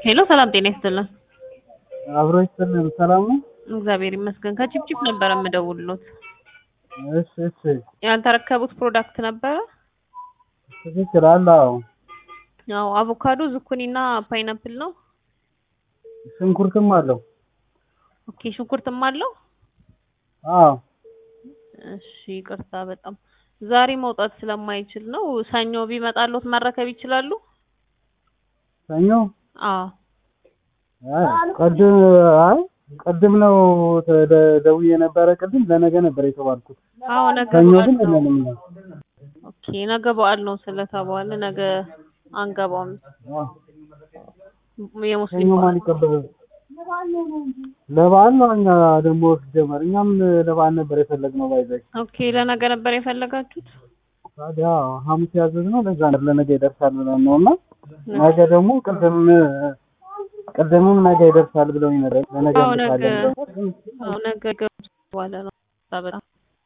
ሄሎ ሰላም ጤና ይስጥልን። አብሮ ይስጥልን። ሰላም ነው? እግዚአብሔር ይመስገን። ከቺፕቺፕ ነበረ የምደውልሎት። እሺ እሺ። ያልተረከቡት ፕሮዳክት ነበረ? ትክክል አለ። አዎ ያው አቮካዶ፣ ዝኩኒና ፓይናፕል ነው። ሽንኩርትም አለው። ኦኬ ሽንኩርትም አለው። አዎ እሺ ይቅርታ በጣም ዛሬ መውጣት ስለማይችል ነው። ሰኞ ቢመጣሎት መረከብ ይችላሉ? ሰኞ አዎ አይ ቅድም አይ ቅድም ነው ተደ- ደውዬ ነበረ። ቅድም ለነገ ነበር የተባልኩት። አዎ ነገ ሰኞ በዓል ግን ነው። የለንም ነው። ኦኬ ነገ በዓል ነው ስለተባለ ነገ አንገባውም። አዎ ሰኞ የሙስሊም ማን በዓል ይቀበላል? ለበዓል ነው። እኛ ደግሞ ሲጀመር እኛም ለበዓል ነበር የፈለግነው። ባይዘይ ኦኬ ለነገ ነበር የፈለጋችሁት? ታዲያ ሐሙስ ያዘዝነው ለዛ ነበር ለነገ ይደርሳል ብለን ነው እና ነገ ደግሞ ቅድም ቅድምም ነገ ይደርሳል ብለው ነበር። ለነገ አዎ ነገ እንልካለን። አዎ ነገ ገብቶ በኋላ ነው በጣም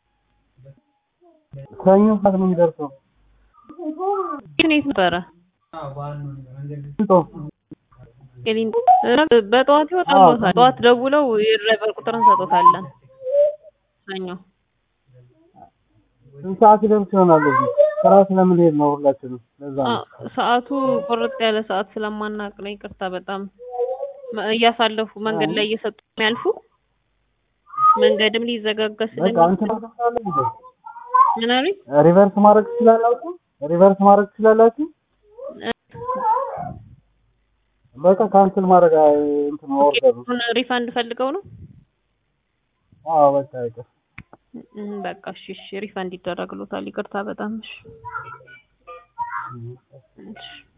ሰኞ ሰዓት ነው የሚደርሰው። ግን የት ነበረ? ስንቶ ቄሊንጦ በጠዋት ይወጣልዎታል። ጠዋት ደውለው የድራይቨር ቁጥር እንሰጦታለን። ሰኞ ስንት ሰዓት ይደርስ ይሆናል? እዚህ ስራ ስለምንሄድ ነው ሁላችንም። ለዛ ነው። አ- ሰዓቱ ቁርጥ ያለ ሰዓት ስለማናቅ ነው። ይቅርታ በጣም መ- እያሳለፉ መንገድ ላይ እየሰጡ የሚያልፉ መንገድም ሊዘጋጋ በቃ ስለሚ እንትን አደርጋለሁ እንዴ? ምን አሉኝ? ሪቨርስ ማድረግ ትችላላችሁ? ሪቨርስ ማድረግ ትችላላችሁ? በቃ ካንስል ማድረግ አይ፣ እንትን ኦርደሩ። ኬኩን ሪፋንድ ፈልገው ነው? አዎ በቃ ይቅር። እም፣ በቃ እሺ፣ እሺ ሪፋንድ ይደረግሎታል። ይቅርታ በጣም እሺ። እሺ